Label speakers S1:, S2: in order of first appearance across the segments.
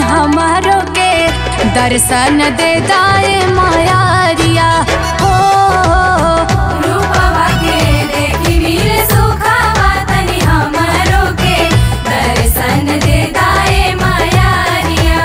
S1: हमारो के दर्शन दे दाए मायारिया हो
S2: रूपवा के देखी वीर सुखावा तनी हमरो के दर्शन दे दाए मायारिया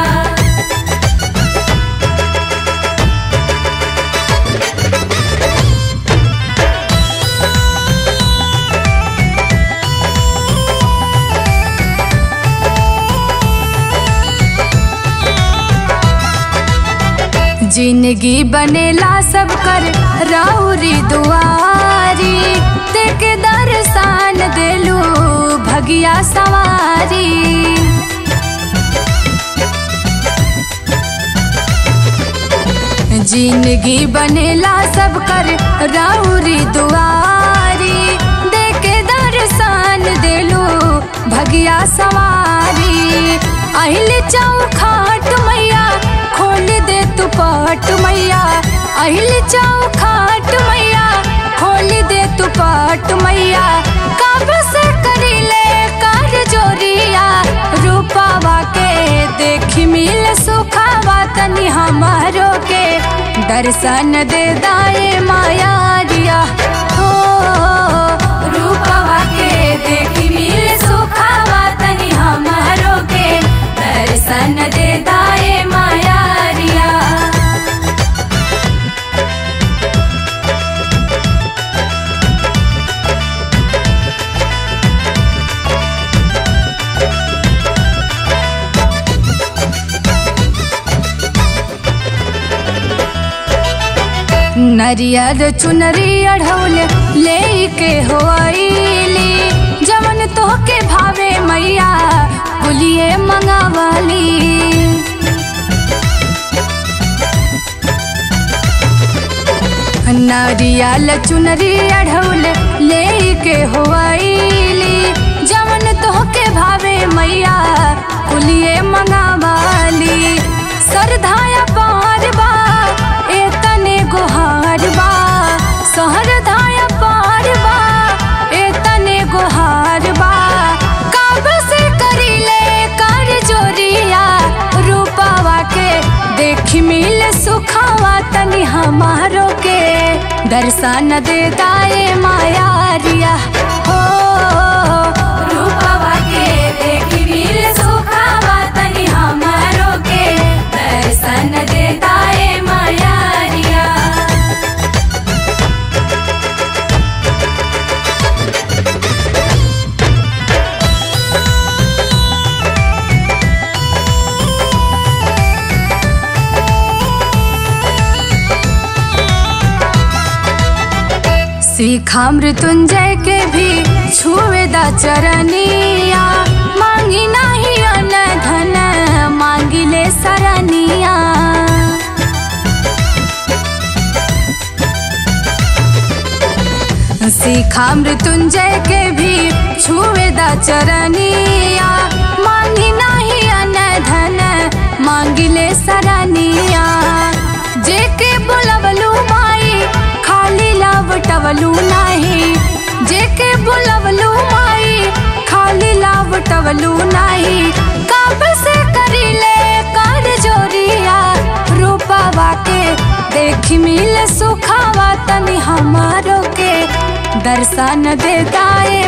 S1: जिंदगी बनेला सब कर राउरी दुआरी देख दर्शन देलू भगिया सवारी जिंदगी बनेला सब कर राउरी दुआरी देख दर्शन देलू भगिया सवारी अहिल चौखाट मैया खोल दे तू पट मैया अहिल चौखाट मैया खोल दे तू पट मैया कब से करीले कर जोरिया रूपावा के देखी मिल सुखावा तनी हमारो के दर्शन दे दाए माया दिया हो
S2: रूपवा के देखी वीर सुखावा तनी हमरो के दर्शन दे दाए मायारिया
S1: नरियर चुनरी अढ़ौल ले के हो आईली जमन तोहके भावे मैया कुलिए मंगावाली नरियल चुनरी अढ़ौल ले के हो आईली जमन तोहके भावे मैया कुलिए मंगावाली सरधाया पार बा ए तने गोहार बा सहर धाया पार बा ए तने गोहार बा कब से करीले कर जोरिया रूपावा के देखी मिल सुखावा तनी हमारो के दर्शन दे दाए मायारिया हो
S2: रूपवा के देखी वीर सुखावा तनी हमरो के दर्शन दे दाए मायारिया
S1: सीखा मृत्युंजय के भी छुए दा चरनिया मांगी नाही अन धन मांगी ले सरनिया सीखा मृत्युंजय के भी छुए दा चरनिया मांगी नाही अन धन मांगी ले सरनिया जेके बोलवलू माई खाली लावटवलू नाही जेके बोलवलू माई खाली लावटवलू नाही कब से करीले कर जोरिया रूपावा के देखी मिल सुखावा तनी हमारो के दर्शन दे दाए